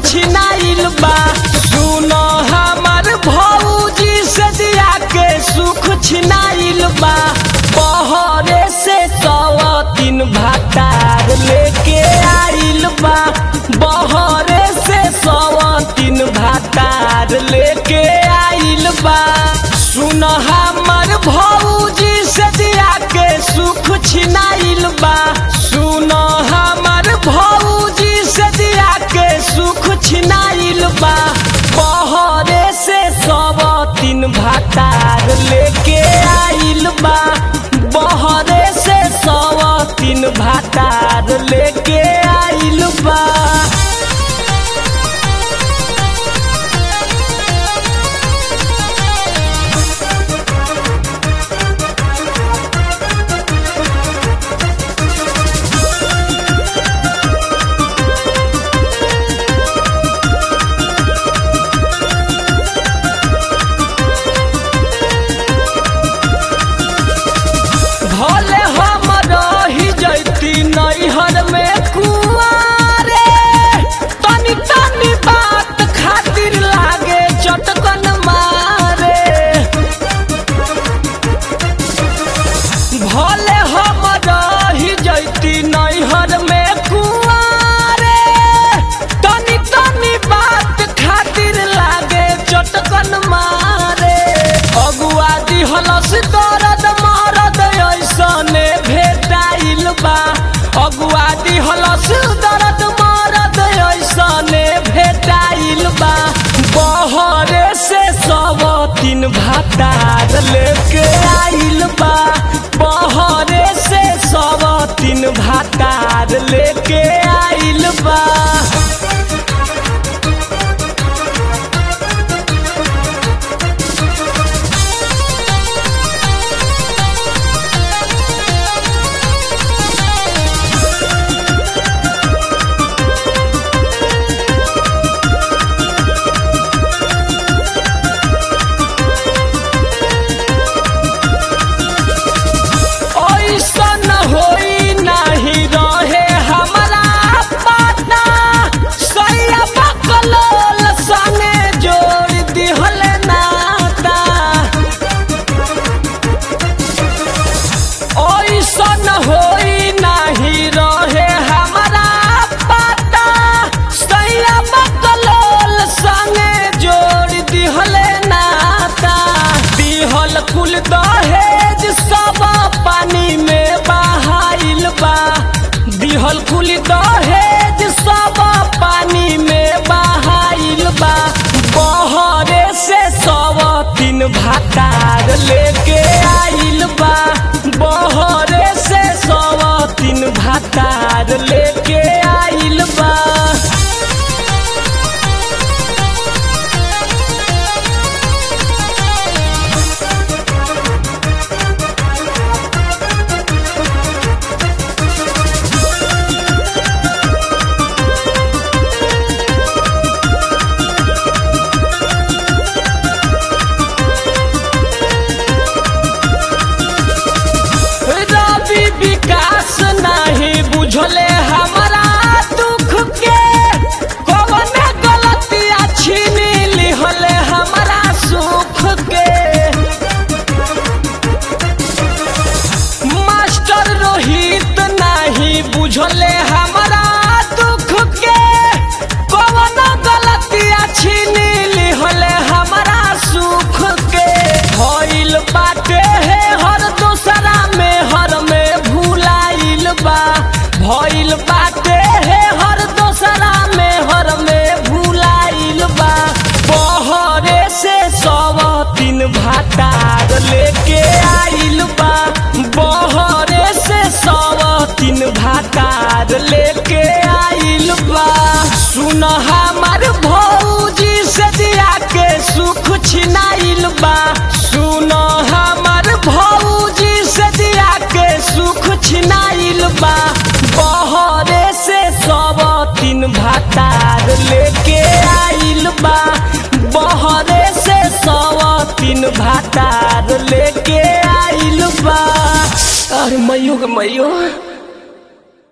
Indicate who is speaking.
Speaker 1: छिनाइल बा सुन हमार भौजी से दिया के सुख छिनाइल बा बहरे से सवा तीन भातार लेके आइल बा बहरे से सवा तीन भातार लेके आइल बा सुन हमर भौजी से दिया के सुख छिनाइल बा सुन हमर भौजी से दिया के सुख छिनाइल बा बहरे से सब तीन भातार लेके आइल बा बहरे से सब तीन भातार लेके आइल बा भले हम रही जैती नैहर में कुआरे तनी तनी बात खातिर लागे चटकन मारे भले हम रही जैती नैहर में कुआरे तनी तनी बात खातिर लागे चटकन मारे अगुआ दिहलस दर्द मरद ऐसने भेटाइल बा अगुआ दिहलस दर्द मरद ऐसने भेटाइल बा बहरे से सब तीन भातार लेके आइल बा बहरे से सब तीन भातार लेके आइल बा ऐसन होई नाही रहे हमरा पता सैया बकलोल संगे जोड़ दिहल नाता ऐसन होई नाही रहे हमरा पता सैया बकलोल संगे जोड़ दिहल नाता दिहल कुल दहेज सब पानी में बहाइल बा दिहल कुल दहेज सब पानी में बहाइल बा बहरे से सब तीन भातार लेके आइल बा बहरे से सब तीन भातार लेके आइल बा रवि विकास नहीं बुझले हमारा दुख के कौन गलतिया छीन लिहले हमारा सुख के मास्टर रोहित नहीं बुझले हमारा दुख के कौन गलतिया छीन लिहले हमारा सुख के भइल बाटे है हर दूसरा में हर में भूलाइल बा भइल बाटे है हर दूसरा में हर में भूलाइल बा बहरे से सब तीन भातार लेके आइल बा बहरे से सब तीन भातार लेके आइल बा सुन हमार भौजी से दिया के सुख छिनाइल बा सुन हमार भौजी से दिया के सुख छिनाइल बा बहरे से सब तीन भातार लेके आइल बा बहरे से सब तीन भातार लेके आइल बा अरे मैयो गे मैयो